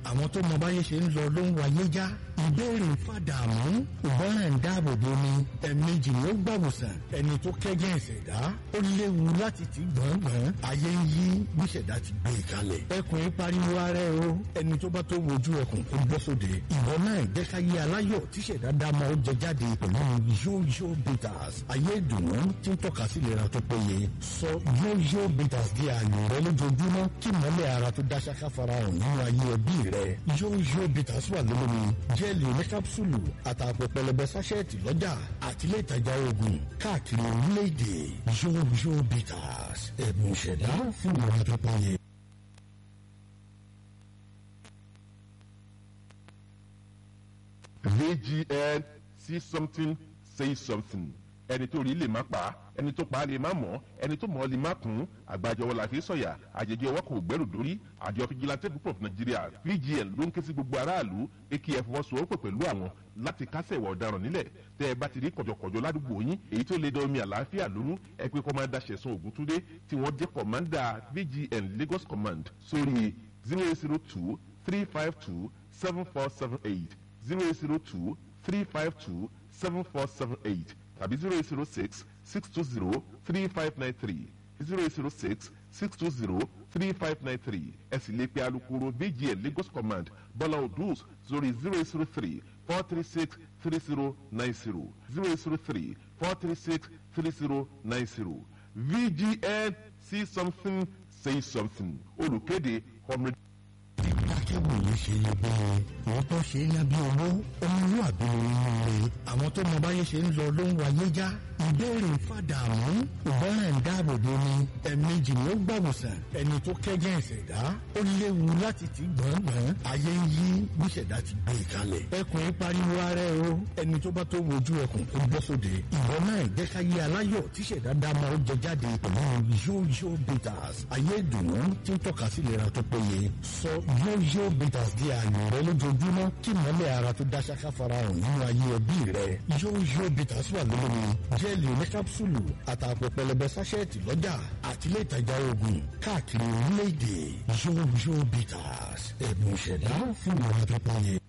àwọn tó mọ báyé ṣe ń lọ ló ń wáyé já ìbéèrè fàdàmú ìgbọràn ń dáàbò bo ni ẹ̀ẹ̀mejì ni ó gbàwòsàn ẹni tó kẹ́jẹ́ ìṣẹ̀dá ó léwu láti ti gbọ̀ngbọ̀n ayé ń yí bí ìṣẹ̀dá ti gbé e kalẹ̀ ẹkùn ń pariwo ara ẹ o ẹni tó bá tó wojú ẹkùn kó bọ́ sóde ìwọ náà jẹ́ ká yé aláyọ̀ tí ìṣẹ̀dá dá máa ó jẹ jáde pẹ̀lú yóyó bitters ayé ìdùnnú tí ń tọ́ka sí ìlera tó péye sọ yóyó bitters di ààyò rẹ lójoojúmọ́ kí mọ́lẹ̀ ara tó dá ṣáká farahàn nínú ayé ẹbí rẹ yóyó bitters wà lólómi jẹ́ẹ̀lì oníkápsùlù àtàpọ̀ pẹlẹbẹ sáṣẹ́ẹ̀tì lọ́jà àtìlẹ́ ìtajà oògùn káàkiri orílẹ̀-èdè yóyó bitters ẹ̀bùn ìṣẹ̀dá fún ìlera tó péye. VGN see something say something ẹni tó rí lè má pa ẹni tó pa lè má mọ̀ ẹni tó mọ̀ lè má kún àgbàjọwọ́ la fi sọ̀yà àjẹjẹ ọwọ́ kò gbẹ́rù dórí àjọ fìjìláńtẹ́ group of Nigeria VGN ló ń ké sí gbogbo aráàlú ekí ẹ fọwọ́sowọ́pọ̀ pẹ̀lú àwọn láti kásẹ̀ ìwà ọ̀daràn nílẹ̀ tẹ́ ẹ bá ti rí kọ̀jọ̀kọ̀jọ̀ ládùúgbò yín èyí tó lè da omi àlàáfíà lónú ẹ pé kọ́mándà ṣẹ̀sán ògúntúndé tí wọ́n jẹ́ kọ̀mándà VGN Lagos Command sórí zero eight zero two three five two seven four seven eight zero eight zero two three five two seven four seven eight tàbí zero eight zero six six two zero three five nine three zero eight zero six six two zero three five nine three ẹ sì lè pe alukoro VGN Lagos Command Bọ́lá Odus sórí zero eight zero three four three six three zero nine zero zero eight zero three four three six three zero nine zero VGN see something say something olùkéde ọmọdé akẹ́wò yìí ṣe lè bẹ́ẹ̀ wọ́n tó ṣe é lábí owó ọmọlúwàbí nínú rẹ̀ àwọn tó mọ báyé ṣe ń lọ ló ń wáyé já ìbéèrè fàdàmú ìgbọràn ń dáàbò bo ni ẹ̀ẹ̀mejì ni ó gbàwòsàn ẹni tó kẹ́jẹ́ ìṣẹ̀dá ó léwu láti ti gbọ̀ngbọ̀n ayé ń yí bí ìṣẹ̀dá ti gbé e kalẹ̀ ẹkùn ń pariwo ara ẹ o ẹni tó bá tó wojú ẹkùn kó bọ́ sóde ìwọ náà jẹ́ ká yé aláyọ̀ tí ìṣẹ̀dá dá máa ó jẹ jáde pẹ̀lú yóyó bitters ayé ìdùnnú tí ń tọ́ka sí ìlera tó péye sọ yóyó bitters di ààyò rẹ lójoojúmọ́ kí mọ́lẹ̀ ara tó dá ṣáká farahàn nínú ayé ẹbí rẹ yóyó bitters wà lólómi jẹ́ẹ̀lì oníkápsùlù àtàpọ̀ pẹlẹbẹ sáṣẹ́ẹ̀tì lọ́jà àtìlẹ́ ìtajà oògùn káàkiri orílẹ̀-èdè yóyó bitters ẹ̀bùn ìṣẹ̀dá fún ìlera tó péye.